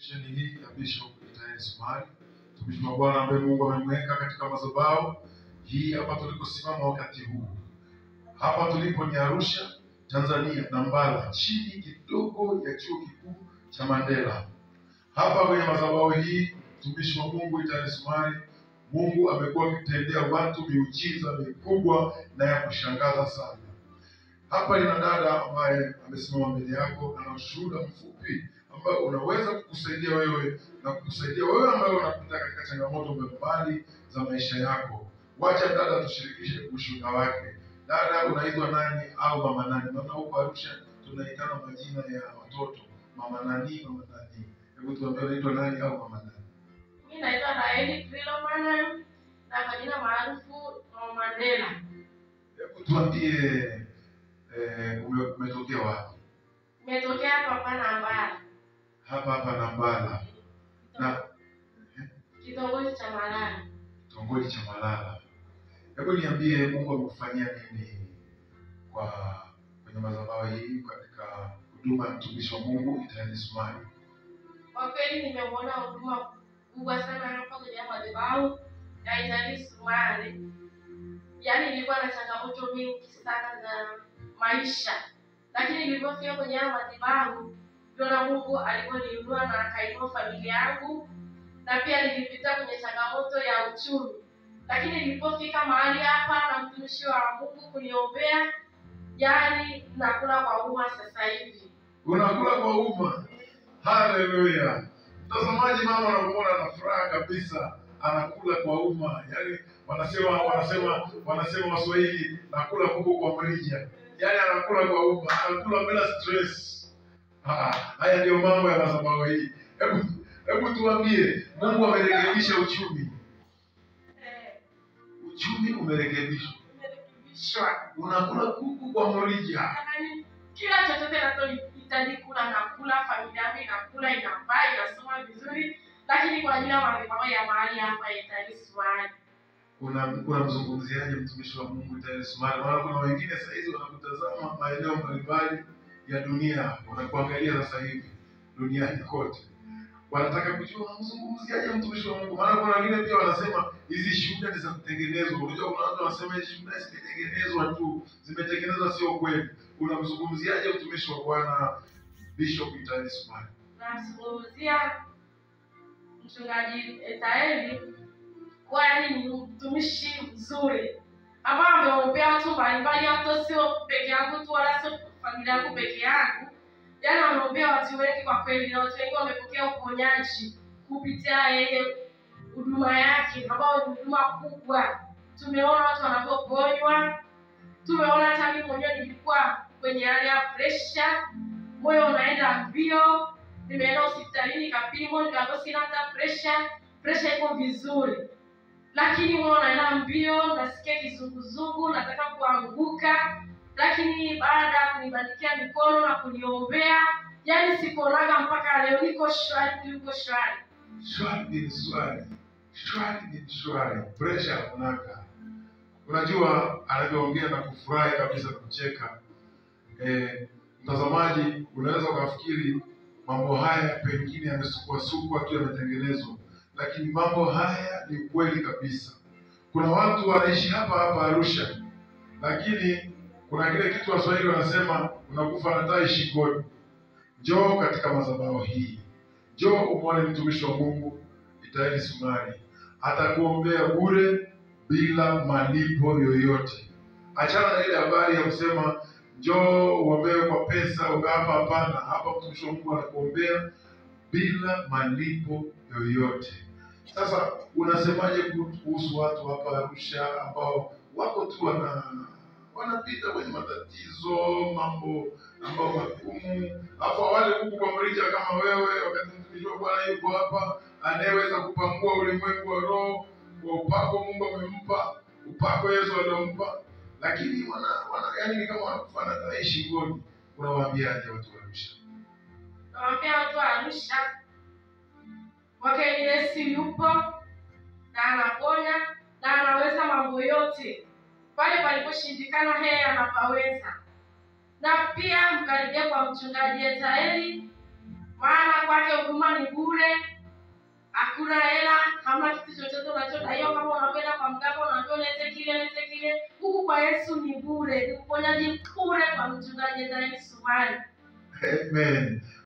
misheni hii ya Bishop Itael Sumari, mtumishi wa Bwana ambaye Mungu amemweka katika madhabahu hii hapa tulikosimama wakati huu. Hapa tulipo ni Arusha, Tanzania, Nambala, chini kidogo ya chuo kikuu cha Mandela. Hapa kwenye madhabahu hii, mtumishi wa Mungu Itael Sumari, Mungu amekuwa akitendea watu miujiza mikubwa na ya kushangaza sana. Hapa ina dada ambaye amesimama mbele yako, ana ushuhuda mfupi ambao unaweza kukusaidia wewe na kukusaidia wewe ambaye unapita katika changamoto mbalimbali za maisha yako. Wacha dada tushirikishe ushuhuda wake. Dada, unaitwa nani au mama nani? Maana huko Arusha tunaitana majina ya watoto, mama nani, mama nani. Hebu tuambie unaitwa nani au mama nani? Mimi naitwa Naeli Kriloman na kwa jina maarufu Mama Mandela. Hebu tuambie eh, ume- umetokea wapi? Nimetokea hapa hapa Nambala, Hapa hapa Nambala na kitongoji cha Malala. kitongoji cha Malala. Hebu niambie Mungu amekufanyia nini kwa kwenye madhabahu hii katika huduma ya mtumishi wa Mungu Itael Sumari? Kwa kweli nimeuona huduma kubwa sana hapa kwenye madhabahu ya Italy Sumari. Yaani nilikuwa na changamoto mingi sana za maisha, lakini nilipofika kwenye haya madhabahu ndio na Mungu alivyoniinua na akainua familia yangu, na pia nilipita kwenye changamoto ya uchumi, lakini nilipofika mahali hapa na mtumishi wa Mungu kuniombea, yaani nakula kwa umma sasa hivi. Unakula kwa umma. Haleluya! Mtazamaji, mama anamuona ana furaha kabisa, anakula kwa umma. Yaani wanasema wanasema wanasema Waswahili, nakula kuku kwa mrija. Yaani anakula kwa umma, anakula bila stress. Ah, haya ndio mambo ya madhabahu hii. Hebu hebu tuambie, Mungu amerekebisha uchumi. Eh, Uchumi umerekebishwa, nimerekebishwa. unakula kuku kwa mrija. Yaani, kila chochote nachohitaji kula nakula, familia yangu inakula, inavaa, inasoma vizuri, lakini kwa ajili ya madhabahu ya mahali hapa Italy Sumari. Una- unamzungumziaje mtumishi wa Mungu Itael Sumari? Maana kuna wengine saa hizi wanakutazama maeneo mbalimbali ya dunia, wanakuangalia sasa hivi duniani kote, wanataka kujua unamzungumziaje mtumishi wa Mungu. Maana kuna wengine pia wanasema hizi shuhuda ni za kutengenezwa. Unajua, kuna watu wanasema hizi shuhuda zimetengenezwa tu, zimetengenezwa, sio kweli. Unamzungumziaje mtumishi wa Bwana Bishop Itael Sumari? Namzungumzia mchungaji Etaeli kuwa yaani ni mtumishi mzuri ambao ameombea watu mbalimbali, hata sio peke yangu tu, wala sio familia yangu peke yangu, yaani ameombea watu wengi kwa kweli, na watu wengi wamepokea uponyaji kupitia yeye, huduma yake ambayo ni huduma kubwa. Tumeona watu wanavyoponywa, tumeona hata mimi mwenyewe nilikuwa kwenye hali ya presha, moyo unaenda mbio, nimeenda hospitalini nikapimwa, nikaambiwa sina hata presha, presha iko vizuri, lakini moyo unaenda mbio, nasikia kizunguzungu, nataka kuanguka, lakini baada ya kunibandikia mikono na kuniombea, yaani siponaga mpaka leo, niko shwari, niko shwari. Shwari bin shwari, shwari bin shwari, presha hakunaka. Unajua anavyoongea na kufurahi kabisa na kucheka. Eh, mtazamaji, unaweza ukafikiri mambo haya pengine yamesukwasukwa tu yametengenezwa, lakini mambo haya ni kweli kabisa. Kuna watu wanaishi hapa hapa Arusha, lakini kuna kile kitu Waswahili wanasema unakufa na tai shingoni. Njoo katika madhabahu hii njoo umwone mtumishi wa Mungu Itaeli Sumari, atakuombea bure bila malipo yoyote. Achana na ile habari ya kusema njoo uombewe kwa pesa uka hapa. Hapana, hapa mtumishi wa Mungu anakuombea bila malipo yoyote. Sasa unasemaje kuhusu watu hapa Arusha ambao wako tu wana wanapita kwenye matatizo, mambo ambao magumu, alafu wale huku kwa mrija kama wewe, wakati mtumishi wa Bwana yuko hapa, anayeweza kupangua ulimwengu wa roho kwa upako Mungu amempa, upako Yesu aliompa, lakini wana, wana yani ni kama wanakufa na tai shingoni. Unawaambiaje watu wa Arusha? Nawaambia watu wa Arusha wakati Yesu yupo na anaponya na anaweza mambo yote, pale paliposhindikana yeye anapaweza. Na pia mkaribia kwa mchungaji Etaeli maana kwake huduma ni bure hakuna hela hamna kitu chochote unachodaiwa kama unakwenda kwa mganga unaambia ulete kile lete kile huku kwa yesu ni bure ni uponyaji bure kwa mchungaji ndani sumari Amen.